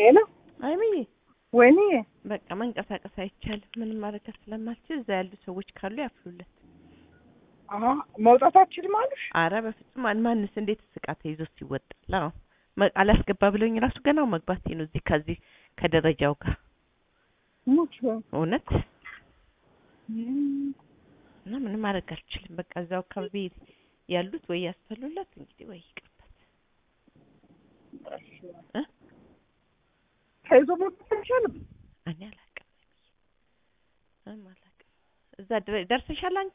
ሄሎ አይምዬ ወይኔ በቃ መንቀሳቀስ አይቻልም። ምንም ማድረግ ስለማልችል እዛ ያሉ ሰዎች ካሉ ያፍሉለት። አሀ መውጣት አትችልም አሉሽ? አረ በፍጹም ማን- ማንስ እንዴት ስቃ ተይዞ ሲወጣል? አዎ መ- አላስገባ ብለውኝ ራሱ ገናው መግባቴ ነው እዚህ ከዚህ ከደረጃው ጋር ሙች እውነት እም፣ እና ምንም ማድረግ አልችልም። በቃ እዛው አካባቢ ያሉት ወይ ያስፈሉለት እንግዲህ ወይ ይቅርበት እ ተይዞ መውጣት አይቻልም። እኔ አላውቅም። ምንም አላውቅም። እዛ ድረ- ደርሰሻል አንቺ?